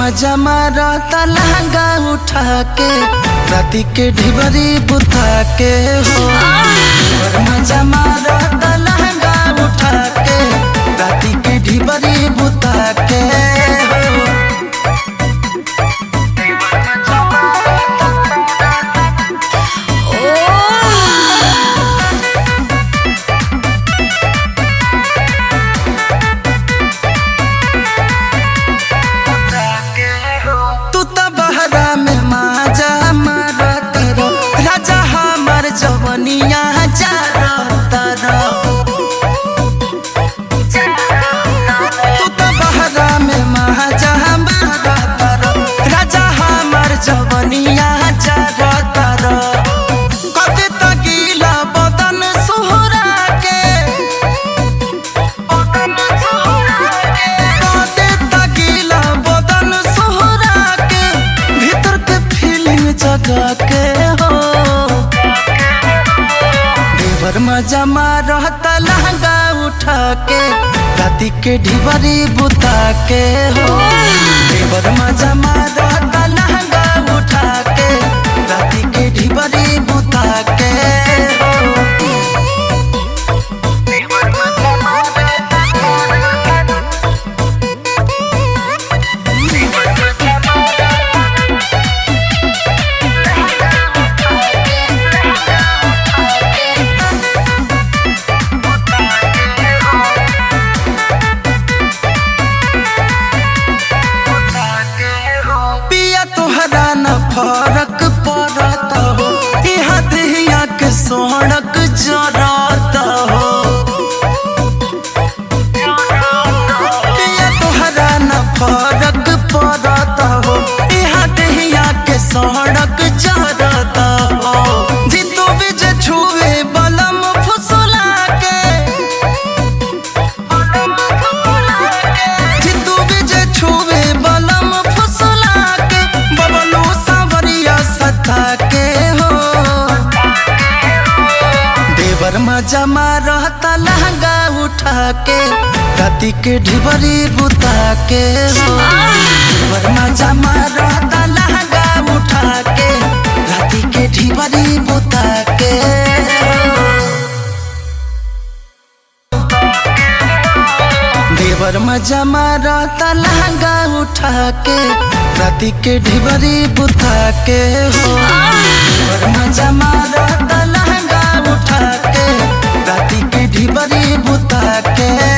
मजा मारता लहंगा उठा के राती के ढिबरी बुता के हो और मजा मारता लहंगा उठा के राती के ढिबरी बुता के हो तू तो बहरा में माजा मारत रो राजा हमार जवनिया जारत रो तू तो बहरा में माजा मारत रो राजा हमार जवनिया जारत रो कते तकीला बदन सुहरा के कते तकीला बदन सुहरा के भीतर के फीलिंग जगा के हो देवर मजा मारता लहंगा उठा के राती के ढिबरी बुता के हो देवर मजा मारता लहंगा उठा के राती के ढिबरी बुता के हो पिया तोहरा न फरक पड़त हो यहाँ दहिया के सड़क जरत हो पिया तोहरा न फरक पड़त हो यहाँ दहिया के सड़क जरत हो जीतू विजय छुए बलम फुसला के जितू विजय छुवे बलम फुसला के बबलू सावरिया सता के हो देवर मजा मारता लहंगा उठा के राती के ढिबरी बुता के हो देवर मजा मारता लहंगा उठा के राती के ढिबरी बुता के हो देवर मजा मारता लहंगा उठा के राती के ढिबरी बुता के हो देवर मजा मारता लहंगा उठा के राती के ढिबरी बुता के